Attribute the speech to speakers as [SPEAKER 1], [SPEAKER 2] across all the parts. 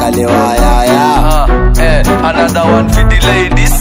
[SPEAKER 1] ni wayaya
[SPEAKER 2] Ah, eh, another one for the ladies.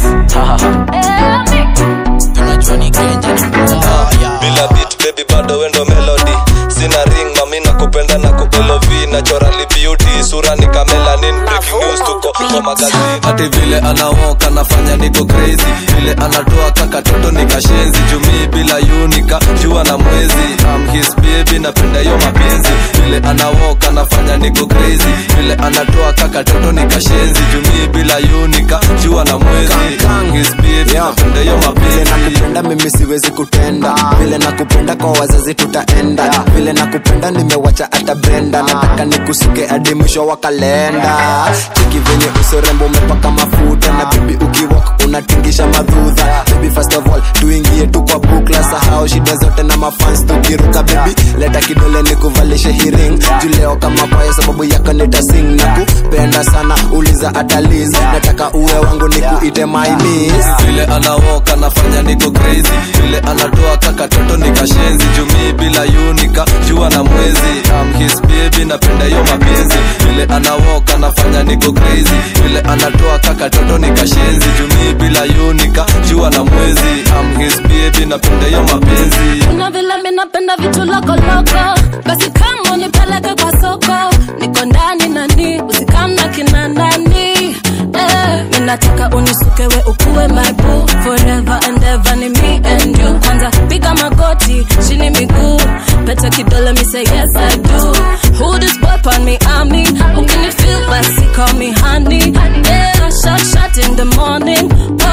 [SPEAKER 3] tunajua ni kenja ni mbaya
[SPEAKER 4] bila beat baby bado wendo melody sina ring mami na kupenda na kupelov naturally beauty sura ni kamelanin breaking news tuko kwa magazini hati vile anawoka anafanya niko crazy vile anatoa kakatoto nikashenzi jumii bila unika jua na mwezi I'm his baby napenda hiyo mapenzi vile anawoka anafanya niko crazy vile anatoa kakatoto nikashenzi jumii bila unika jua na mwezi I'm his baby napenda hiyo
[SPEAKER 1] vile
[SPEAKER 4] mapenzi
[SPEAKER 1] nakupenda mimi siwezi kutenda vile nakupenda kwa wazazi tutaenda vile nakupenda nimewacha hata brenda nataka nikusuke hadi mwisho wa kalenda cheki venye usorembo umepaka mafuta na bibi ukiwak unatingisha madhudha baby first of all tuingie tu kwa bukla sahau shida zote na mafans tukiruka baby leta kidole nikuvalishe hiring juleo kama kwaya sababu yako nitasing na kupenda sana uliza ataliz nataka uwe wangu nikuite my miss
[SPEAKER 4] vile anawoka nafanya niko crazy vile anatoa kakatoto nikashenzi jumii bila unika jua na mwezi I'm his baby napenda hiyo mapenzi vile anawoka nafanya niko crazy vile anatoa kakatoto nikashenzi jumii bila unika jua na mwezi I'm his baby napenda hiyo mapenzi
[SPEAKER 5] kuna vile mi napenda vitu lokoloko basi kama unipeleke kwa soko niko ndani nani usikamna kina nani eh, mi nataka unisukewe ukuwe my boo forever and ever ni me and you kwanza piga magoti chini miguu pete kidole mi say yes I do who this boy pan me ami ukini feel basi call me honey yeah shot shot in the morning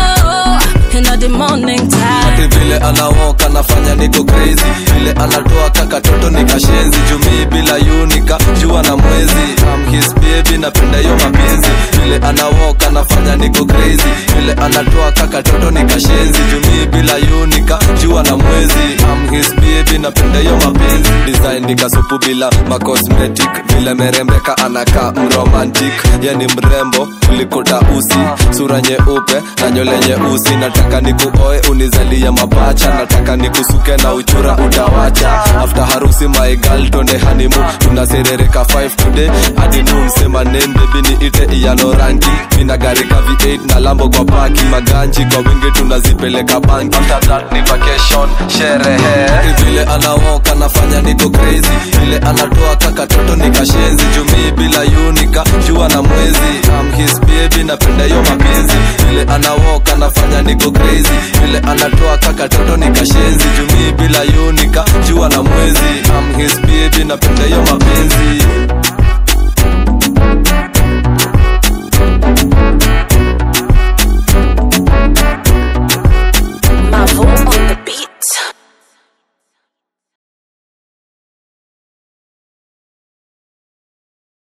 [SPEAKER 5] oh in the morning time
[SPEAKER 4] Ati vile anawoka nafanya niko crazy vile anatoa kakatoto nikashenzi jumii bila unika jua na mwezi I'm his baby napenda hiyo mapenzi vile anawoka nafanya niko crazy vile anatoa kakatoto nikashenzi jumii bila unika jua na mwezi I'm his baby napenda hiyo mapenzi design nikasupu bila macosmetic vile merembeka anakaa mromantic yani mrembo kuliko tausi sura nyeupe na nywele nyeusi nataka nikuoe unizalia mapacha nataka nikusuke na uchura utawacha after harusi my girl tonde hanimu tunaserereka 5 today hadi noon sema name baby ni ite iyano rangi mina gari ka v8 na lambo kwa paki maganji kwa wingi tunazipeleka banki after that ni vacation sherehe vile anawoka nafanya niko crazy vile anatoa kakatoto nikashenzi jumii bila unika jua na mwezi I'm his baby napenda hiyo mapenzi vile anawoka nafanya niko crazy vile anatoa kakatoto nikashenzi jumii bila unika jua na mwezi I'm his baby napenda hiyo mapenzi